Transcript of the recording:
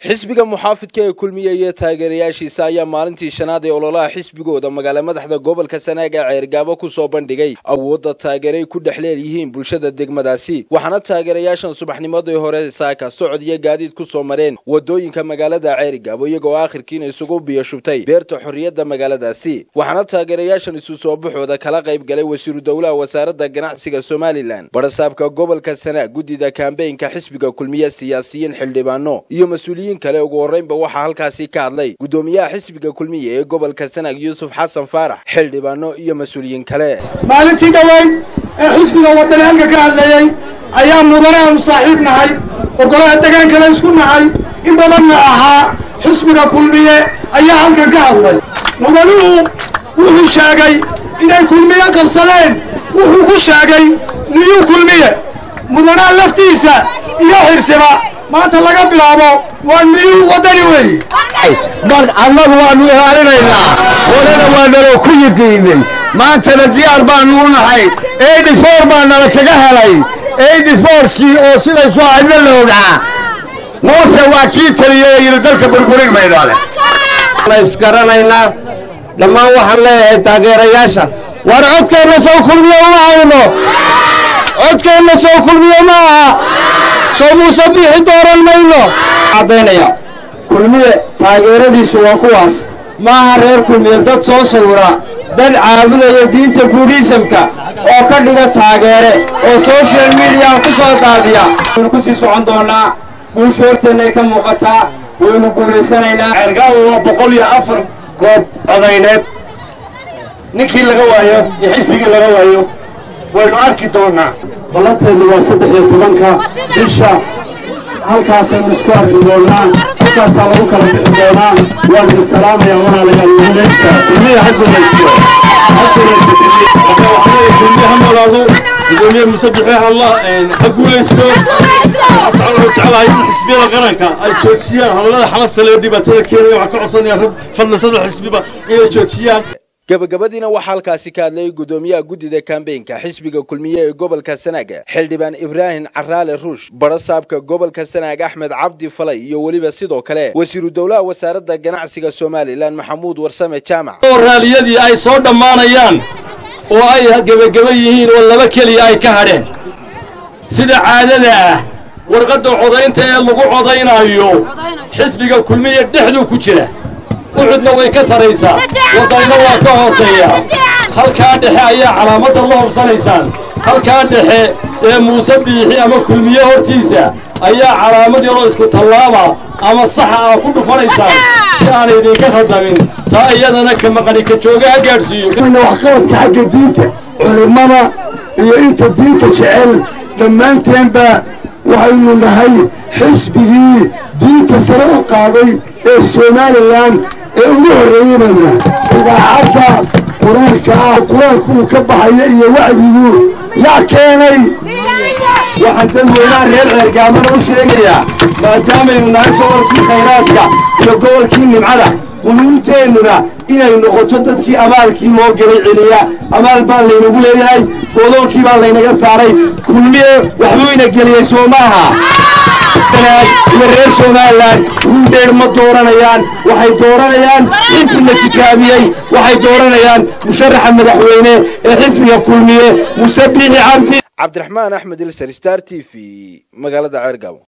xisbiga muxaafidka ee kulmiye iyo taageerayaashiisa ayaa maalintii shanaad ee ololaha xisbigooda magaala madaxda gobolka sanaag ee ceergaabo ku soo bandhigay awoodda taageeray ku dhex leelyihiin bulshada degmadaasi waxaana taageerayaashan subaxnimadii hore saaka socod iyo gaadiid ku soo mareen wadooyinka magaalada ceerigaabo iyagoo aakhirkiina isugu biyashubtay beerta xorriyadda magaaladaasi waxaana taageerayaashan isu soo baxooda kala qayb galay wasiiru dowlaha wasaaradda ganacsiga somalilan barasaabka gobolka sanaag guddida kambeynka xisbiga kulmiye siyaasiyiin xildhibaano iyo mas-uuliyiin kale ugu horreynba waxaa halkaasi ka hadlay guddoomiyaha xisbiga kulmiye ee gobolka sanaag yuusuf xasan faarax xildhibaano iyo mas-uuliyiin kale maalintii dhoweyd ee xisbiga wadani halka ka hadlayey ayaa mudane aanu saaxiib nahay ogolaha degaankana isku nahay in badanna ahaa xisbiga kulmiye ayaa halkan ka hadlay mudanuhu wuxuu sheegay inay kulmiye qabsadeen wuxuu ku sheegay niyuu kulmiye mudanaha laftiisa iyo xirsiba maanta laga bilaabo waa niyuu waddani weeye mar annagu waannu ilaalinaynaa horena waa naloo ku yiqiinay maantana diyaar baannu u nahay eighty four baa nala kaga helay eighty fourkii oo sidaysu ahaydna la ogaa muuse waa kii taliyay yidhi dalka burburin maydhoole ma isgaranaynaa dhammaan waxaan leeyahay taageerayaasha war codkeenna sow kulmiye uma hayno codkeenna sow kulmiye ma aha soo muuse biixi dooran mayno caddaynaya kulmiye taageeradiisu waa kuwaas maaha reer kulmiye dad soo sawira dad caabudaya diinta buudhiisamka oo ka dhiga taageere oo soshal midiya ku soo daadiya waynu ku sii socon doonnaa guusha horteennay ka muuqataa waynu guulaysanaynaa ceergaawo waa boqol iyo afar goob codayneed ninkii laga waayo iyo xisbigii laga waayo waynu arki doonnaa ballanteedu waa saddex iyo tobanka bisha halkaasaynu isku arki doonnaa halkaasaa lagu kala bixi doonaa waan idin salaamaya walaalayaal guulaysta kulmiya ha guulaysto ha guulaysto ha noolaado gudoomiye musabixi halla ha guulaysto jeclahay in xisbiyada qaranka ay joojiyaan hadallada xalafta leo dhibaatada keenaya waxaan ka codsanaya rag fadlan saddex xisbiba inay joojiyaan gabagabadiina waxaa halkaasi ka hadlayay guddoomiyaha guddida kambeynka xisbiga kulmiye ee gobolka sanaag xildhibaan ibraahim caraale ruush barasaabka gobolka sanaag axmed cabdi falay iyo weliba sidoo kale wasiiru dowlaha wasaaradda ganacsiga somalilan maxamuud warsame jaamac oo raaliyadii ay soo dhammaanayaan oo ay gebageba yihiin oo laba keliya ay ka hadheen sida caadada ah warqadda codaynta ee lagu codaynaayo xisbiga kulmiye dhexduu ku jira uxudna way ka sarraysaa waddayna waa ka hooseeya halkaa dhexe ayaa calaamadda la hobsanaysaan halkaa dhexe ee muuse biixi ama kulmiye hortiisa ayaa calaamad yaroo isku tallaaba ama saxa ah ku dhufanaysaan si aanay idinka khadamin taa iyadana ka maqani ka jooga ha gaadhsiiyo waxqabadka xagga diinta culimmada iyo inta diinta jecel dhammaanteenba waxaynu nahay xisbigii diinta sare u qaaday ee somalilan ee ugu horreeyey baynu nahay idaacadda qur-aanka ah qur-aanku uu ka baxayo iyo wacdigu yaa keenay waxaan dadweynaha reer ceergaamana u sheegayaa maadaamaynu nahay gobolkii khayraadka iyo gobolkii nimcada quluubteennuna inay noqoto dadkii abaalkii loo gelay celiya abaal baa laynagu leeyahay godoolkii baa laynaga saaray kulmiye waxbuu ina geliyey soo maaha iyo reer somalilan ruudheer ma dooranayaan waxay dooranayaan xisbi la tijaabiyey waxay dooranayaan musharaxa madaxweyne ee xisbiga kulmiye muse biixi cabdi cabdiraxmaan axmed ilser star t v magaalada ceergabo